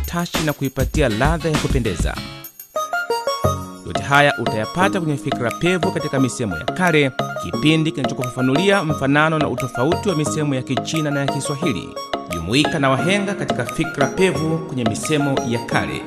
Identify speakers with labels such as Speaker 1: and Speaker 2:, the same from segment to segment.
Speaker 1: utashi na kuipatia ladha ya kupendeza. Yote haya utayapata kwenye Fikra Pevu katika misemo ya kale, kipindi kinachokufafanulia mfanano na utofauti wa misemo ya Kichina na ya Kiswahili. Jumuika na wahenga katika Fikra Pevu kwenye misemo ya kale.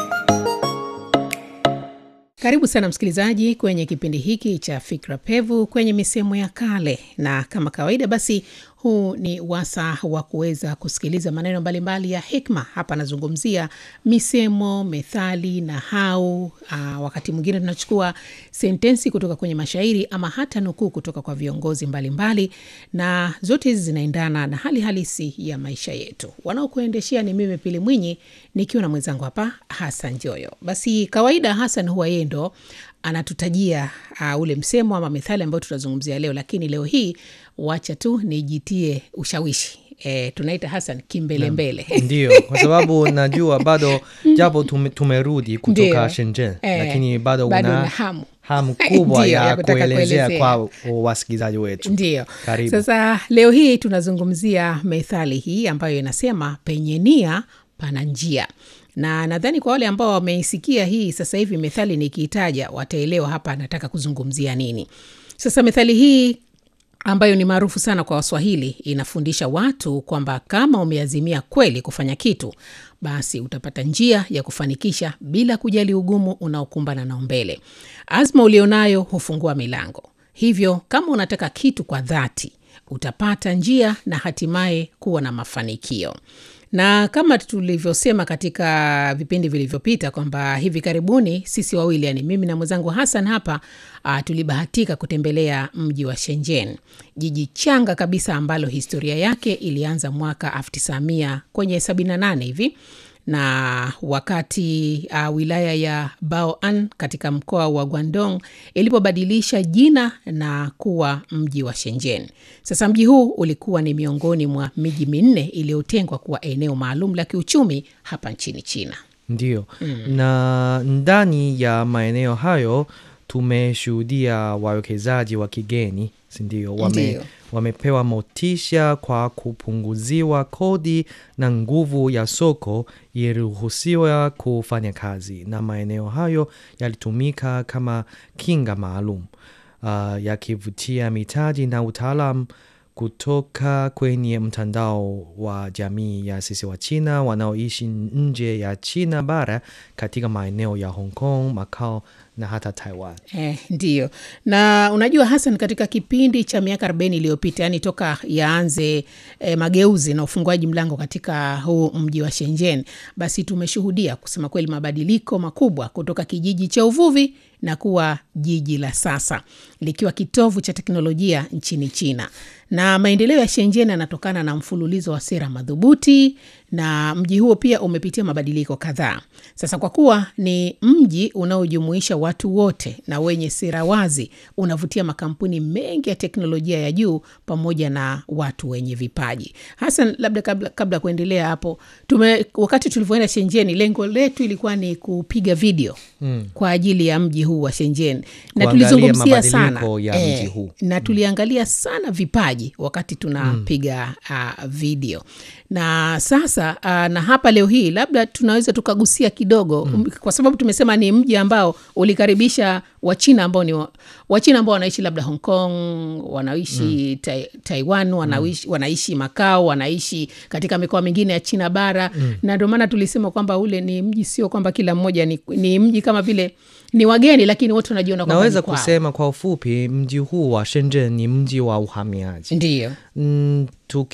Speaker 2: Karibu sana msikilizaji kwenye kipindi hiki cha Fikra Pevu kwenye misemo ya kale, na kama kawaida basi huu ni wasa wa kuweza kusikiliza maneno mbalimbali ya hikma. Hapa anazungumzia misemo, methali na hau. Aa, wakati mwingine tunachukua sentensi kutoka kwenye mashairi ama hata nukuu kutoka kwa viongozi mbalimbali mbali, na zote hizi zinaendana na hali halisi ya maisha yetu. Wanaokuendeshea ni mimi Pili Mwinyi nikiwa na mwenzangu hapa Hasan Joyo. Basi kawaida Hasan huwa yeye ndo anatutajia uh, ule msemo ama methali ambayo tutazungumzia leo, lakini leo hii wacha tu nijitie ushawishi e, tunaita Hasan kimbelembele
Speaker 3: Ndio, kwa sababu najua bado japo tume, tumerudi kutoka
Speaker 2: Ndio.
Speaker 3: Shenzhen
Speaker 2: Eh,
Speaker 3: lakini bado
Speaker 2: bado
Speaker 3: una
Speaker 2: una hamu.
Speaker 3: hamu kubwa
Speaker 2: Ndio,
Speaker 3: ya,
Speaker 2: ya kutaka
Speaker 3: kuelezea
Speaker 2: kuelezea.
Speaker 3: kwa wasikilizaji wetu.
Speaker 2: Ndio.
Speaker 3: Karibu.
Speaker 2: Sasa leo hii tunazungumzia methali hii ambayo inasema penye nia pana njia, na nadhani kwa wale ambao wameisikia hii sasa hivi methali nikiitaja wataelewa hapa anataka kuzungumzia nini. Sasa methali hii ambayo ni maarufu sana kwa Waswahili inafundisha watu kwamba kama umeazimia kweli kufanya kitu, basi utapata njia ya kufanikisha bila kujali ugumu unaokumbana nao mbele. Azma ulionayo hufungua milango. Hivyo kama unataka kitu kwa dhati, utapata njia na hatimaye kuwa na mafanikio na kama tulivyosema katika vipindi vilivyopita kwamba hivi karibuni sisi wawili yani mimi na mwenzangu Hassan hapa uh, tulibahatika kutembelea mji wa Shenzhen, jiji changa kabisa ambalo historia yake ilianza mwaka 1900 kwenye 78 hivi na wakati uh, wilaya ya Baoan katika mkoa wa Guangdong ilipobadilisha jina na kuwa mji wa Shenzhen. Sasa mji huu ulikuwa ni miongoni mwa miji minne iliyotengwa kuwa eneo maalum la kiuchumi hapa nchini China.
Speaker 3: Ndio. Na ndani ya maeneo hayo tumeshuhudia wawekezaji wa kigeni, si ndio? Wame,
Speaker 2: Ndio.
Speaker 3: wamepewa motisha kwa kupunguziwa kodi na nguvu ya soko iliruhusiwa kufanya kazi, na maeneo hayo yalitumika kama kinga maalum uh, yakivutia mitaji na utaalam kutoka kwenye mtandao wa jamii ya sisi wa China wanaoishi nje ya China bara katika maeneo ya Hong Kong, Macau na hata Taiwan.
Speaker 2: Eh, ndiyo na unajua Hassan, katika kipindi cha miaka 40 iliyopita, yani toka yaanze eh, mageuzi na ufunguaji mlango katika huu mji wa Shenzhen, basi tumeshuhudia kusema kweli mabadiliko makubwa kutoka kijiji cha uvuvi na kuwa jiji la sasa likiwa kitovu cha teknolojia nchini China. Na maendeleo ya Shenzhen yanatokana na mfululizo wa sera madhubuti, na mji huo pia umepitia mabadiliko kadhaa. Sasa kwa kuwa ni mji unaojumuisha watu wote na wenye sera wazi, unavutia makampuni mengi ya teknolojia ya juu pamoja na watu wenye vipaji. Hasan, labda kabla, kabla kuendelea hapo, tume, wakati tulivyoenda Shenzhen, lengo letu ilikuwa ni kupiga video mm. kwa ajili ya mji huu wa Shenzhen na
Speaker 3: Kuangalia
Speaker 2: tulizungumzia sana
Speaker 3: mabadiliko ya mji huu.
Speaker 2: na tuliangalia sana vipaji wakati tunapiga uh, video na sasa uh, na hapa leo hii labda tunaweza tukagusia kidogo mm. kwa sababu tumesema ni mji ambao ulikaribisha wachina ambao ni wa- wachina ambao wanaishi labda hong kong wanaishi tai, taiwan wanaishi, wanaishi makao wanaishi katika mikoa mingine ya china bara na ndio maana tulisema kwamba ule ni mji sio kwamba kila mmoja ni, ni mji kama vile ni wageni lakini wote wanajiona kwamba
Speaker 3: Naweza
Speaker 2: ni kwao.
Speaker 3: kusema kwa ufupi, mji huu wa Shenzhen ni mji wa uhamiaji.
Speaker 2: ndiyo
Speaker 3: Mm,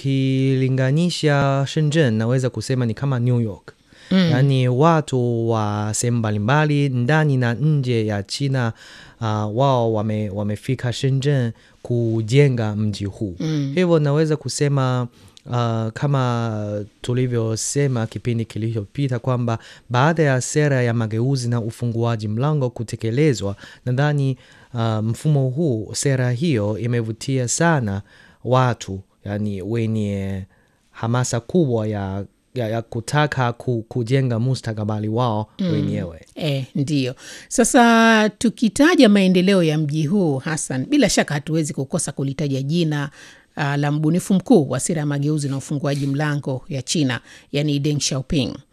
Speaker 3: tukilinganisha Shenzhen naweza kusema ni kama New York. Mm. Yaani watu wa sehemu mbalimbali ndani na nje ya China uh, wao wame, wamefika Shenzhen kujenga mji huu. Mm. Hivyo naweza kusema uh, kama tulivyosema kipindi kilichopita kwamba baada ya sera ya mageuzi na ufunguaji mlango kutekelezwa, nadhani uh, mfumo huu, sera hiyo imevutia sana watu yani wenye hamasa kubwa ya, ya, ya kutaka ku, kujenga mustakabali wao wenyewe.
Speaker 2: E, ndiyo. Sasa tukitaja maendeleo ya mji huu Hassan, bila shaka hatuwezi kukosa kulitaja jina uh, la mbunifu mkuu wa sera ya mageuzi na ufunguaji mlango ya China, yani Deng Xiaoping.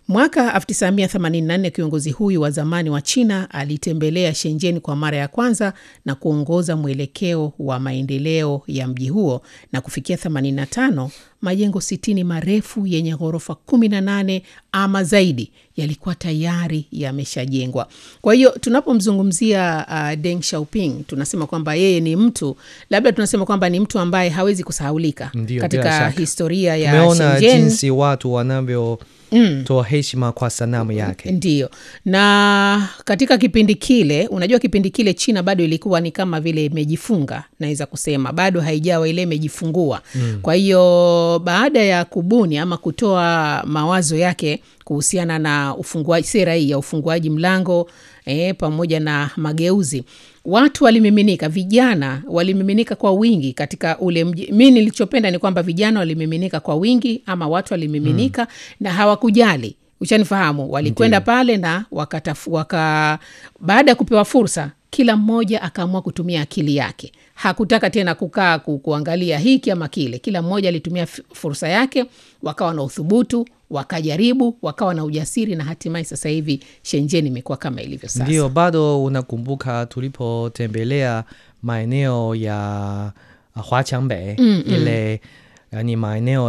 Speaker 2: Mwaka 1984 kiongozi huyu wa zamani wa China alitembelea Shenzhen kwa mara ya kwanza na kuongoza mwelekeo wa maendeleo ya mji huo, na kufikia 85 majengo 60 marefu yenye ghorofa 18 ama zaidi yalikuwa tayari yameshajengwa. Kwa hiyo tunapomzungumzia uh, Deng Xiaoping tunasema kwamba yeye ni mtu labda tunasema kwamba ni mtu ambaye hawezi kusahaulika
Speaker 3: Ndio, bila
Speaker 2: katika
Speaker 3: shaka.
Speaker 2: historia ya
Speaker 3: tumeona
Speaker 2: Shenzhen.
Speaker 3: jinsi watu wanavyotoa heshima kwa sanamu yake
Speaker 2: Ndiyo, na katika kipindi kile, unajua kipindi kile China bado ilikuwa ni kama vile imejifunga, naweza kusema bado haijawa ile imejifungua. Kwa hiyo baada ya kubuni ama kutoa mawazo yake kuhusiana na ufunguaji, sera hii ya ufunguaji mlango eh, pamoja na mageuzi, watu walimiminika, vijana walimiminika kwa wingi katika ule mji. Mi nilichopenda ni kwamba vijana walimiminika kwa wingi, ama watu walimiminika na hawakujali Ushanifahamu, walikwenda pale na wakatafu, waka, baada ya kupewa fursa, kila mmoja akaamua kutumia akili yake. Hakutaka tena kukaa ku, kuangalia hiki ama kile. Kila mmoja alitumia f- fursa yake, wakawa na uthubutu, wakajaribu, wakawa na ujasiri, na hatimaye sasa hivi Shenzhen imekuwa kama ilivyo sasa.
Speaker 3: ndio bado unakumbuka tulipotembelea maeneo ya uh, Huaqiangbei ile yani maeneo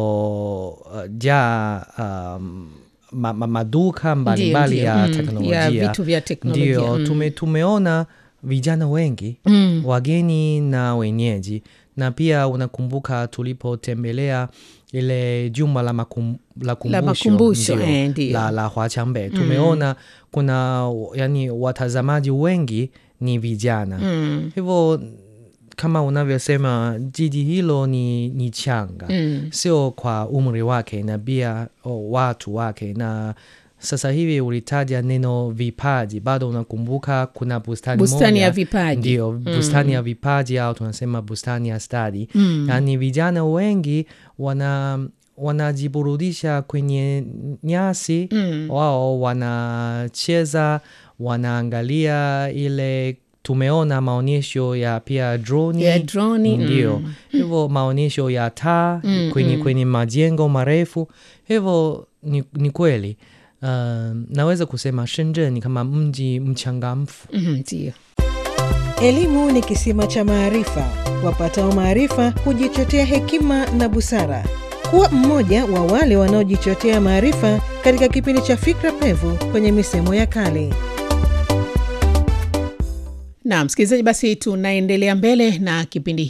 Speaker 3: yanayojaa um, ma, ma, maduka mbalimbali
Speaker 2: ndio.
Speaker 3: ya
Speaker 2: Mm,
Speaker 3: teknolojia
Speaker 2: ya vitu vya teknolojia.
Speaker 3: ndio
Speaker 2: Mm.
Speaker 3: tume, tumeona vijana wengi wageni na wenyeji na pia unakumbuka tulipotembelea ile jumba la, makum, la kumbusho,
Speaker 2: makumbusho,
Speaker 3: ndio,
Speaker 2: eh, ndio.
Speaker 3: la, la Huaqiangbei tumeona kuna yani watazamaji wengi ni vijana
Speaker 2: Mm.
Speaker 3: hivyo kama unavyosema jiji hilo ni, ni changa
Speaker 2: Mm.
Speaker 3: sio kwa umri wake na pia oh, watu wake na sasa hivi ulitaja neno vipaji bado unakumbuka kuna bustani
Speaker 2: Bustani
Speaker 3: moja,
Speaker 2: ya vipaji.
Speaker 3: ndio bustani ya vipaji au tunasema bustani ya stadi
Speaker 2: Mm.
Speaker 3: yaani vijana wengi wana wanajiburudisha kwenye nyasi
Speaker 2: Mm.
Speaker 3: wao wanacheza wanaangalia ile tumeona maonyesho ya pia droni
Speaker 2: Ya droni,
Speaker 3: ndio
Speaker 2: mm.
Speaker 3: hivyo maonyesho ya taa kwenye, kwenye majengo marefu hivyo ni, ni kweli uh, naweza kusema Shenzhen ni kama mji mchangamfu
Speaker 2: Mhm, Ndio.
Speaker 4: Elimu ni kisima cha maarifa. Wapatao maarifa hujichotea hekima na busara. Kuwa mmoja wa wale wanaojichotea maarifa katika kipindi cha Fikra Pevu kwenye misemo ya kale.
Speaker 2: Na msikilizaji, basi tunaendelea mbele na kipindi